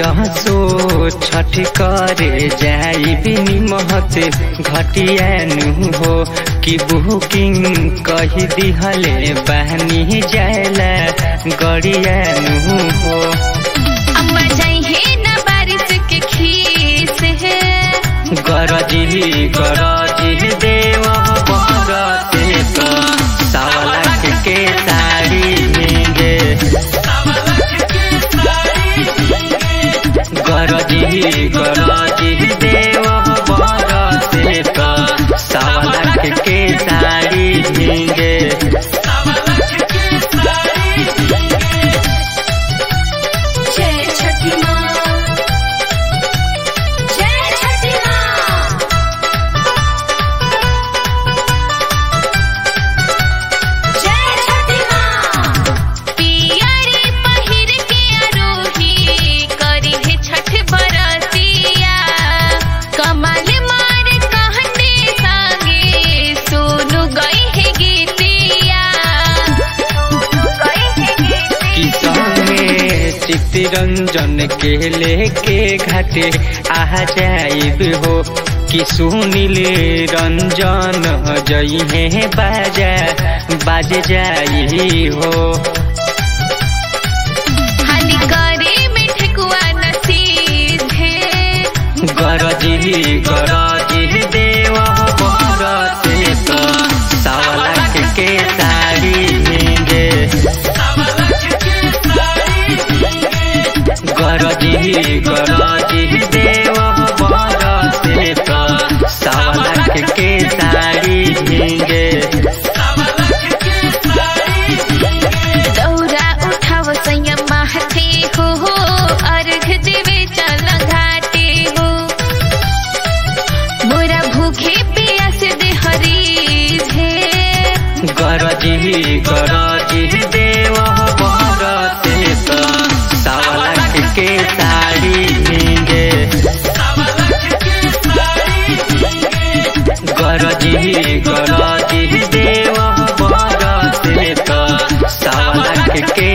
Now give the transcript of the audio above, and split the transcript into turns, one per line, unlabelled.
असो छठ करे जाई बिनी महत घटियानु हो कि बुकिंग कही दिहले बहनी जायला गड़ियानु हो
अम्मा जाइए ना बारिश के खीस है
गरजी गरजी देव बरते त सावलाख के साड़ी मिगे गरजी गरजी देव बरते त सावलाख के साड़ी मिगे
जय छठी माँ जय छठी माँ जय छठी माँ पियरी पहिर के आरोही करी है छठ बरतिया कमल मार कहने संगे सोनू गई है गीतिया सोनू गई है गीतिया
संगे चित्तरंजन के लेके घाटे आ जाइब हो कि सुनील रंजन जई है बाजा बाज जाई हो
हानि करे में ठेकुआ नसीब है
गरजी गरजी देव बरते त सावलाख के साड़ी मिगे गरजी गरजी देव बरते त सावलाख के साड़ी मिगे
दौरा उठाव सैया माथे हो अर्घ देवे चल घाटे हो
गरजी गरजी देव बरते त सावलाख के साड़ी मिगे
गौरा उठाव सैया माथे हो अर्घ देवे चल घाटे हो मोरा भूखे प्यास दे हरीज है
गरजी गरजी देव बरते त सावलाख के साड़ी मिगे गरजी गरजी देव बरते त सावलाख के